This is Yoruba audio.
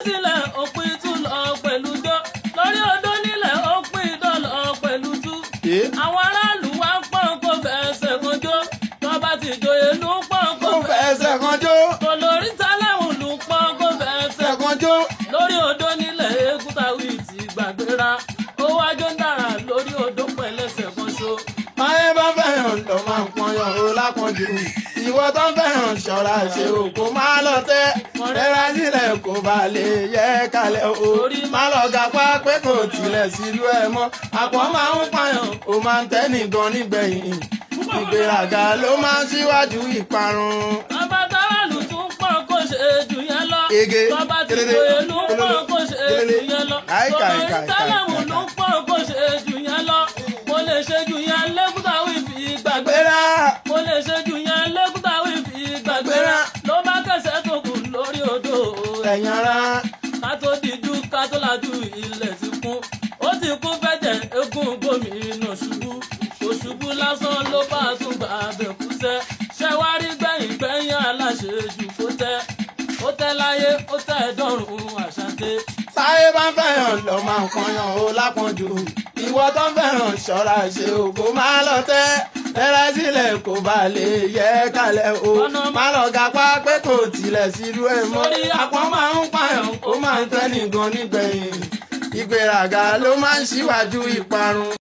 sílẹ̀ òpin tún lọ pẹ̀lú jọ lórí odó nílẹ̀ òpin dọ̀lọ́ pẹ̀lú tú. Ẹ́. àwọn aráàlú wá ń pọ́n kó fẹsẹ̀ kan jó tọ́ba ti joyè ló ń pọ́n kó kó fẹsẹ̀ kan jó kò lórí tálẹ̀hùn ló ń pọ́n kó fẹsẹ̀ fẹsẹ̀ kan jó. lórí odó nílẹ̀ eégúntàwí ti gbàgbéra ó wájú ń dára lórí odó pẹ̀lẹ́sẹ̀ kan ṣo. máyé bá fẹ́ràn lọ máa ń pọnyàn o lápọ̀jù ìwọ tó ń fẹ́ràn ṣọ́ra ṣe o kò má lọ tẹ́ rẹ́ra sílẹ̀ kó bá lè yẹ kalẹ̀ o má lọ gapá pé kò tilẹ̀ sílùú ẹ̀ mọ́ àpọ̀ máa ń pààyàn o máa ń tẹ́ nìgan nígbẹ̀yìn ìgbéraga ló máa ń síwájú ìparun. bàbá táwàlù tún pọ́n kó ṣe jù yẹn lọ. Ege, bàbá ti kelele, joyè ló ń pọ́n kelele, kó ṣe kelele. jù yẹn lọ. Ai, kai, lórí kai, tálẹ̀hùn kai, ló ń pọ́n kó ṣe jù yẹn lọ. mo lè ṣe jù yẹn lẹ́kúntàwí fi gbàgbéra. gbéra mo lè ṣe jù yẹn lẹ́kúntàwí fi gbàgbéra. ló bá kẹsẹ̀ tó kù lórí odò. ẹ̀yìn ara ká tó dijú ká tó lajú ilẹ̀ ti kún ó ti kún fẹ́jẹ̀ eégún gómìnà ṣubú òṣùbú lásán ló bá tún gbà bẹ̀ kúṣẹ́ ṣẹ́wárí gbẹ̀yìn gbẹ̀yìn aláṣejù kó tẹ́ ó tẹ́ láyé ó tẹ́ dọ́rùn àṣàdé. táyé bá fẹ́ràn lọ máa ń pọnyàn o lápọ̀jù ìwọ tó ń fẹ́ràn ṣọ́ra ṣe o kò má lọ tẹ́ rẹ́ra sílẹ̀ kó bá lè yẹ kalẹ̀ o má lọ gapá pé kò tilẹ̀ sílùú ẹ̀ mọ́ àpọ̀ máa ń pààyàn ó máa ń tẹ́ nìgan nígbẹ̀yìn ìgbéraga ló máa ń ṣíwájú ìparun.